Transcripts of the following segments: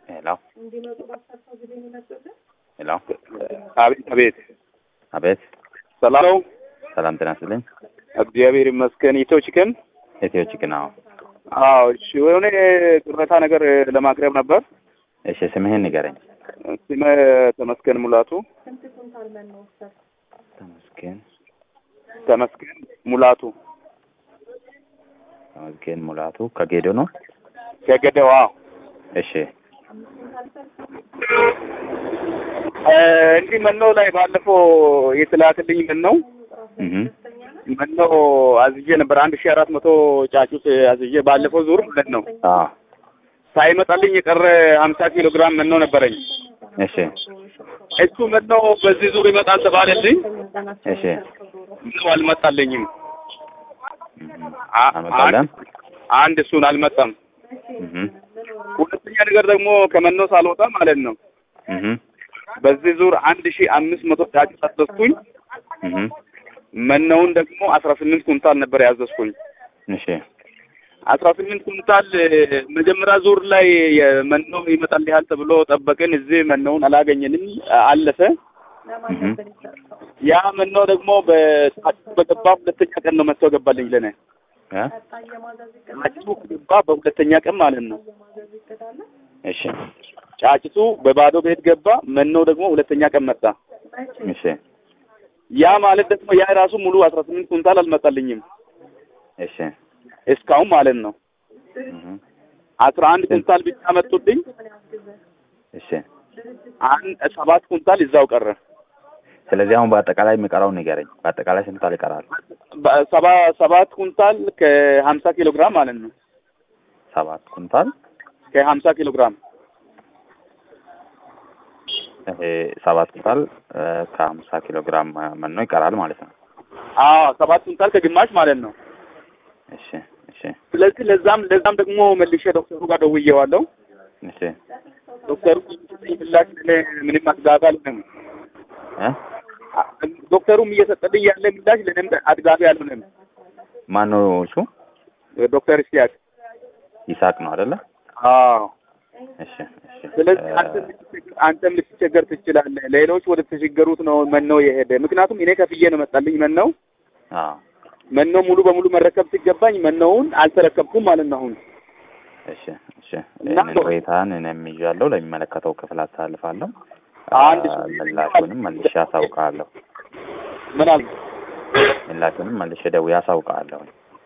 ሄሎ ሄሎ አቤት አቤት፣ አቤት ሰላም ነው? ሰላም ጤና ይስጥልኝ። እግዚአብሔር ይመስገን። ኢትዮ ቺክን? ኢትዮ ቺክን? አዎ። አዎ። እሺ፣ የሆነ ቅሬታ ነገር ለማቅረብ ነበር። እሺ፣ ስምህን ንገረኝ። ስሜ ተመስገን ሙላቱ። ተመስገን ተመስገን ሙላቱ ተመስገን ሙላቱ ከጌዶ ነው። ከገደዋ። እሺ፣ እንዲህ መኖ ላይ ባለፈው የተላክልኝ ምን ነው እህ መኖ አዝዤ ነበር አንድ ሺህ አራት መቶ ጫጩት አዝዤ ባለፈው ዙር ማለት ነው አዎ። ሳይመጣልኝ የቀረ ሀምሳ ኪሎ ግራም መኖ ነበረኝ። እሺ፣ እሱ መኖ በዚህ ዙር ይመጣል ተባለልኝ። እሺ። ምነው አልመጣልኝም። እህ አ- አልመጣለም። አንድ እሱን አልመጣም። እህ ሁለተኛ ነገር ደግሞ ከመኖ ሳልወጣ ማለት ነው እህ በዚህ ዙር አንድ ሺህ አምስት መቶ ጫጩት አዘዝኩኝ። እህ መኖውን ደግሞ አስራ ስምንት ኩንታል ነበር ያዘዝኩኝ። እሺ፣ አስራ ስምንት ኩንታል መጀመሪያ ዙር ላይ መኖ ይመጣልሃል ተብሎ ጠበቅን። እዚህ መኖውን አላገኘንም፣ አለፈ። እህ ያ መኖ ደግሞ በጫጩቱ በገባ ሁለተኛ ቀን ነው መጥቶ ገባልኝ ለኔ። እ ጫጩቱ ገባ በሁለተኛ ቀን ማለት ነው። እሺ፣ ጫጭቱ በባዶ ቤት ገባ፣ መኖ ደግሞ ሁለተኛ ቀን መጣ። እሺ፣ ያ ማለት ደግሞ ያ ራሱ ሙሉ አስራ ስምንት ኩንታል አልመጣልኝም እሺ፣ እስካሁን ማለት ነው። እህ አስራ አንድ ኩንታል ብቻ መጡልኝ። እሺ። አንድ ሰባት ኩንታል እዛው ቀረ። ስለዚህ አሁን በአጠቃላይ የሚቀረውን ንገረኝ። በአጠቃላይ ስንት ኩንታል ይቀራል? በ- ሰባ ሰባት ኩንታል ከሀምሳ ኪሎ ግራም ማለት ነው። ሰባት ኩንታል ከሀምሳ ኪሎ ግራም ይሄ ሰባት ኩንታል እ ከሀምሳ ኪሎ ግራም መኖ ይቀራል ማለት ነው። አዎ ሰባት ኩንታል ከግማሽ ማለት ነው። እሺ፣ እሺ፣ ስለዚህ ለዛም ለዛም ደግሞ መልሼ ዶክተሩ ጋር ደውዬዋለሁ። እሺ። ዶክተሩ የሚሰጠኝ ምላሽ ለእኔ ምንም አጥጋቢ አልሆነም። እ ዶክተሩም እየሰጠልኝ ያለ ምላሽ ለእኔም አጥጋቢ አልሆነም። ማን ነው እሱ? ዶክተር እስቲያቅ ይሳቅ ነው አይደለ? አዎ እሺ፣ እሺ። ስለዚህ እ አንተም ልትቸገር- አንተም ልትቸገር ትችላለህ። ሌሎች ወደ ተቸገሩት ነው መኖ የሄደ። ምክንያቱም እኔ ከፍዬ ነው መጣልኝ መኖው። አዎ፣ መኖ ሙሉ በሙሉ መረከብ ሲገባኝ መኖውን አልተረከብኩም ማለት ነው። አሁን እሺ፣ እሺ። እና ይህንን ቅሬታን እኔም ይዣለሁ፣ ለሚመለከተው ክፍል አሳልፋለሁ። አንድ አ፣ ሰው- ምላሹንም መልሼ አሳውቃለሁ። ምን አለ ምላሹንም መልሼ ደውዬ አሳውቃለሁ።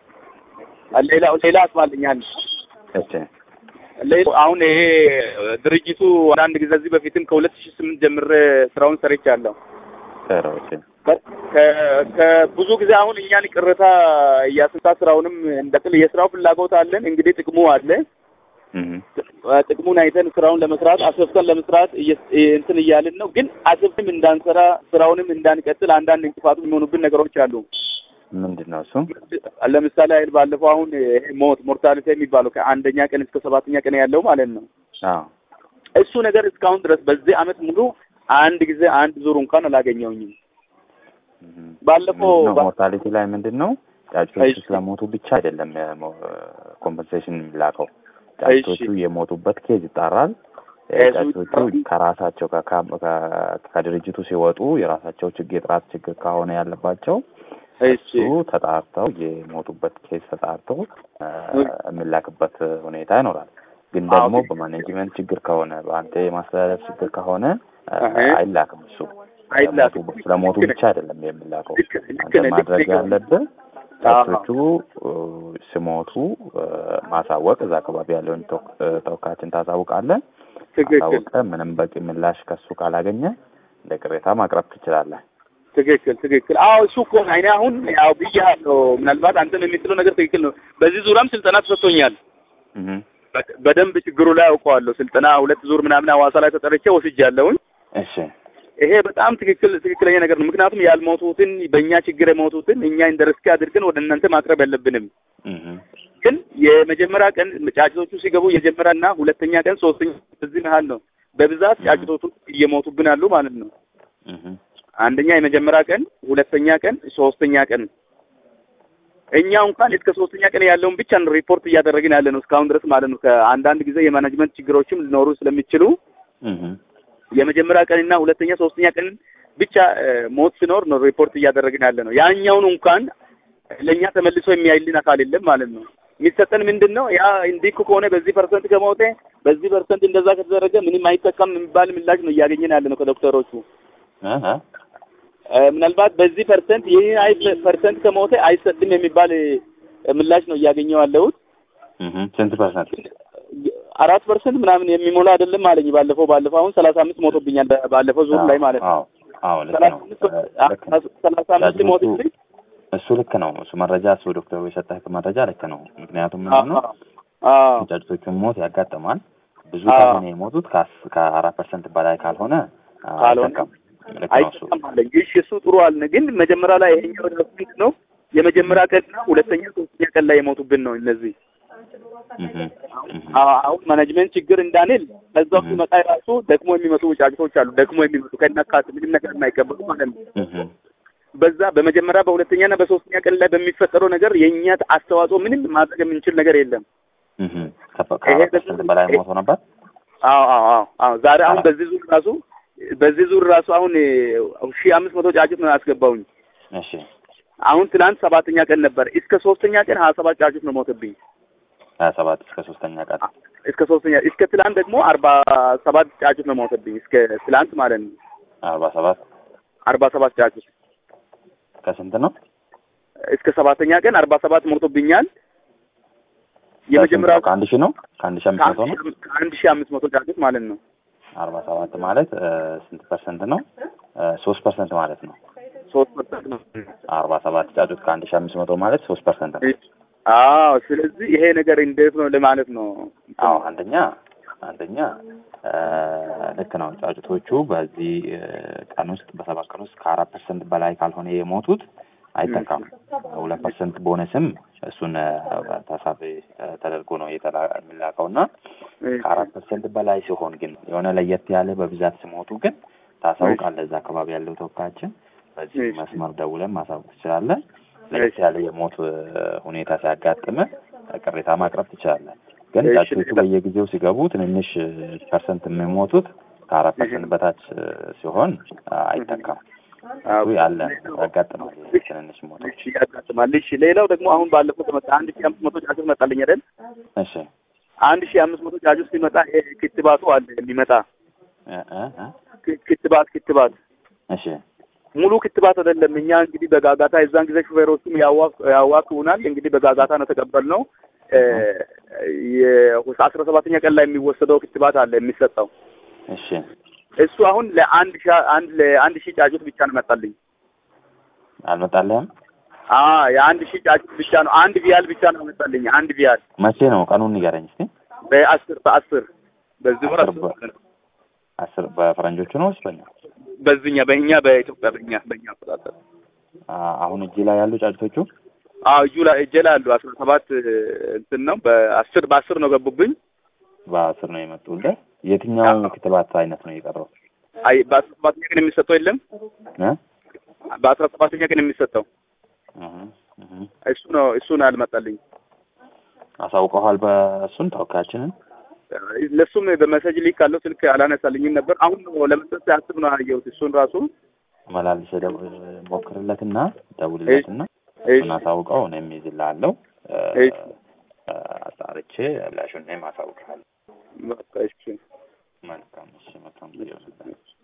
ሌላ ሌላ አስባልኛል። እሺ፣ ሌላ አሁን ይሄ ድርጅቱ አንዳንድ ጊዜ እዚህ በፊትም ከሁለት ሺህ ስምንት ጀምሬ ስራውን ሰርቻለሁ። ጥሩ። እሺ፣ በ- ከ- ከብዙ ጊዜ አሁን እኛን ቅሬታ እያስንታ ስራውንም እንደቅል የስራው ፍላጎት አለን። እንግዲህ ጥቅሙ አለ። እህ ጥቅሙን አይተን ስራውን ለመስራት አስፍተን ለመስራት እየ- እንትን እያልን ነው። ግን አስፍተን እንዳንሰራ ስራውንም እንዳንቀጥል አንዳንድ እንቅፋቱ የሚሆኑብን ነገሮች አሉ። ምንድን ነው እሱ? ለምሳሌ አይደል ባለፈው አሁን ይሄ ሞት ሞርታሊቲ የሚባለው ከአንደኛ ቀን እስከ ሰባተኛ ቀን ያለው ማለት ነው። አዎ፣ እሱ ነገር እስካሁን ድረስ በዚህ አመት ሙሉ አንድ ጊዜ አንድ ዙር እንኳን አላገኘውኝም። እህ ባለፈው ምንድን ነው ባ- ሞርታሊቲ ላይ ምንድን ነው ጫጩቶቹ እሺ። ስለሞቱ ብቻ አይደለም ኮምፐንሴሽን የሚላከው ጫጩቶቹ የሞቱበት ኬዝ ይጣራል። እ ኬዙ ጫጩቶቹ ይጣራል። ከራሳቸው ከካ- ከ- ከድርጅቱ ሲወጡ የራሳቸው ችግር የጥራት ችግር ከሆነ ያለባቸው እሺ እሱ ተጣርተው የሞቱበት ኬዝ ተጣርተው እ የሚላክበት ሁኔታ ይኖራል። ግን አዎ፣ ደግሞ ግን- በማኔጅመንት ችግር ከሆነ በአንተ የማስተላለፍ ችግር ከሆነ እ አሄ። አይላክም እሱ አይላክም። ስለሞቱ- ስለሞቱ ልክ ነህ። ብቻ አይደለም የሚላከው። ልክ ልክ አንተ ነህ፣ ልክ ማድረግ ነህ። ያለብህ አዎ። ጫጩቶቹ እ ሲሞቱ እ ማሳወቅ እዛ አካባቢ ያለውን ተወ- እ ተወካዮችን ታሳውቃለህ። ትክክል አሳውቀህ ምንም በቂ ምላሽ ከሱ ካላገኘ እንደ ቅሬታ ማቅረብ ትችላለህ። ትክክል ትክክል። አዎ እሱ እኮ ነው። እኔ አሁን ያው ብያለሁ። ምናልባት አንተም የምትለው ነገር ትክክል ነው። በዚህ ዙሪያም ስልጠና ተሰጥቶኛል። እህ በ- በደንብ ችግሩ ላይ አውቀዋለሁ። ስልጠና ሁለት ዙር ምናምን ሐዋሳ ላይ ተጠርቼ ወስጃለሁኝ። እሺ ይሄ በጣም ትክክል ትክክለኛ ነገር ነው። ምክንያቱም ያልሞቱትን በእኛ ችግር የሞቱትን እኛ እንደ ርስክ አድርገን ወደ እናንተ ማቅረብ የለብንም። እህ ግን የመጀመሪያ ቀን ጫጭቶቹ ሲገቡ የመጀመሪያና ሁለተኛ ቀን ሶስተኛ እዚህ መሀል ነው በብዛት ጫጭቶቹ እየሞቱብን አሉ ማለት ነው። እህ አንደኛ የመጀመሪያ ቀን፣ ሁለተኛ ቀን፣ ሶስተኛ ቀን እኛ እንኳን እስከ ሶስተኛ ቀን ያለውን ብቻ ነው ሪፖርት እያደረግን ያለ ነው እስካሁን ድረስ ማለት ነው። ከአንዳንድ ጊዜ የማናጅመንት ችግሮችም ሊኖሩ ስለሚችሉ እህ የመጀመሪያ ቀንና ሁለተኛ ሶስተኛ ቀን ብቻ ሞት ሲኖር ነው ሪፖርት እያደረግን ያለ ነው። ያኛውን እንኳን ለእኛ ተመልሶ የሚያይልን አካል የለም ማለት ነው። የሚሰጠን ምንድን ነው? ያ እንዲህ እኮ ከሆነ በዚህ ፐርሰንት ከሞተ በዚህ ፐርሰንት እንደዛ ከተደረገ ምንም አይጠቀም የሚባል ምላሽ ነው እያገኘን ያለ ነው ከዶክተሮቹ። እህ ምናልባት በዚህ ፐርሰንት ይህ አይ ፐርሰንት ከሞተ አይሰጥም የሚባል ምላሽ ነው እያገኘው ያለሁት። እህ ስንት ፐርሰንት? አራት ፐርሰንት ምናምን የሚሞላ አይደለም አለኝ። ባለፈው ባለፈው አሁን ሰላሳ አምስት ሞቶብኛል ባለፈው ዙር ላይ ማለት ነው። አዎ አዎ ልክ ነው። ሰላሳ አምስት ሞቶብኝ እሱ ልክ ነው። እሱ መረጃ እሱ ዶክተሩ የሰጠህ መረጃ ልክ ነው። ምክንያቱም ምንድን ነው ጫጩቶቹን ሞት ያጋጥማል። ብዙ ካልሆነ የሞቱት ከአራት ፐርሰንት በላይ ካልሆነ አይጠቀም። ልክ ነው እሱ አይጠቀማለኝ። እሺ እሱ ጥሩ አልን። ግን መጀመሪያ ላይ ይሄኛው ራሱ ምንድን ነው የመጀመሪያ ቀንና ሁለተኛ ሶስተኛ ቀን ላይ የሞቱብን ነው እነዚህ አሁን ማኔጅመንት ችግር እንዳንል ከዛው ሲመጣ ራሱ ደግሞ የሚመጡ ጫጭቶች አሉ። ደግሞ የሚመጡ ከነካት ምንም ነገር የማይቀበሉ ማለት ነው። በዛ በመጀመሪያ በሁለተኛና በሶስተኛ ቀን ላይ በሚፈጠረው ነገር የእኛ አስተዋጽኦ ምንም ማድረግ የምንችል ነገር የለም። ከፐርሰንት በላይ ሞቶ ነበር። አዎ አዎ አዎ አዎ ዛሬ አሁን በዚህ ዙር ራሱ በዚህ ዙር ራሱ አሁን ሺህ አምስት መቶ ጫጩት ነው ያስገባውኝ። እሺ አሁን ትናንት ሰባተኛ ቀን ነበር። እስከ ሶስተኛ ቀን ሀያ ሰባት ጫጩት ነው ሞተብኝ። ሀያ ሰባት እስከ ሶስተኛ ቀን እስከ ሶስተኛ እስከ ትላንት ደግሞ አርባ ሰባት ጫጩት ነው ሞተብኝ። እስከ ትላንት ማለት ነው አርባ ሰባት አርባ ሰባት ጫጩት ከስንት ነው? እስከ ሰባተኛ ቀን አርባ ሰባት ሞቶብኛል። የመጀመሪያው ከአንድ ሺህ ነው ከአንድ ሺህ አምስት መቶ ነው ከአንድ ሺህ አምስት መቶ ጫጩት ማለት ነው። አርባ ሰባት ማለት ስንት ፐርሰንት ነው? ሶስት ፐርሰንት ማለት ነው። ሶስት ፐርሰንት ነው። አርባ ሰባት ጫጩት ከአንድ ሺህ አምስት መቶ ማለት ሶስት ፐርሰንት ነው። አዎ ስለዚህ ይሄ ነገር እንዴት ነው ለማለት ነው። አዎ አንደኛ አንደኛ ልክ ነው። ጫጩቶቹ በዚህ ቀን ውስጥ በሰባት ቀን ውስጥ ከአራት ፐርሰንት በላይ ካልሆነ የሞቱት አይተካም። ሁለት ፐርሰንት ቦነስም እሱን ታሳቢ ተደርጎ ነው የሚላከው እና ከአራት ፐርሰንት በላይ ሲሆን ግን የሆነ ለየት ያለ በብዛት ሲሞቱ ግን ታሳውቃለህ። እዛ አካባቢ ያለው ተወካያችን በዚህ መስመር ደውለን ማሳወቅ ትችላለህ። ለየት ያለ የሞት ሁኔታ ሲያጋጥም ቅሬታ ማቅረብ ትችላለህ። ግን ጫጩቶቹ በየጊዜው ሲገቡ ትንንሽ ፐርሰንት የሚሞቱት ከአራት ፐርሰንት በታች ሲሆን አይተካም። እሱ ያለ ያጋጥማል። ትንንሽ ሞቶች ያጋጥማል። እሺ፣ ሌላው ደግሞ አሁን ባለፈው ተመጣ አንድ ሺህ አምስት መቶ ጫጩት መጣልኝ አይደል? እሺ፣ አንድ ሺህ አምስት መቶ ጫጩት ሲመጣ ክትባቱ አለ የሚመጣ ክትባት ክትባት እሺ ሙሉ ክትባት አይደለም። እኛ እንግዲህ በጋጋታ የዛን ጊዜ ሹፌሮቹም ያዋክቡናል። እንግዲህ በጋጋታ ነው ተቀበልነው። የአስራ ሰባተኛ ቀን ላይ የሚወሰደው ክትባት አለ የሚሰጠው። እሺ እሱ አሁን ለአንድ ሺህ አንድ ለአንድ ሺህ ጫጩት ብቻ ነው መጣልኝ። አልመጣልህም? አ የአንድ ሺህ ጫጩት ብቻ ነው አንድ ቪያል ብቻ ነው መጣልኝ። አንድ ቪያል መቼ ነው? ቀኑን ንገረኝ እስኪ። በአስር በአስር በዚህ ወር አስር በፈረንጆቹ ነው ወይስ በእኛ? በዚህኛ በእኛ በኢትዮጵያ በእኛ በእኛ አቆጣጠር አሁን እጅ ላይ ያሉ ጫጩቶቹ አዎ እጁ ላይ እጄ ላይ አሉ። አስራ ሰባት እንትን ነው በአስር በአስር ነው ገቡብኝ። በአስር ነው የመጡልህ። የትኛው ክትባት አይነት ነው የቀረው? አይ በአስራ ሰባተኛ ቀን የሚሰጠው የለም እ በአስራ ሰባተኛ ቀን የሚሰጠው እሱ ነው እሱ ነው ያልመጣልኝ። አሳውቀዋል። በእሱን ተወካያችንን ለሱም በመሰጅ ሊክ ካለው ስልክ አላነሳልኝም ነበር። አሁን ነው ለመስጠት ሲያስብ ነው ያየሁት። እሱን ራሱ መላልሰ ሞክርለትና ደውልለትና እሱን አሳውቀው እኔም ይዝልሃለሁ። አጣርቼ ላሹን እኔም አሳውቅሃለሁ። በቃ እሺ መልካም እሺ መልካም ጊዜ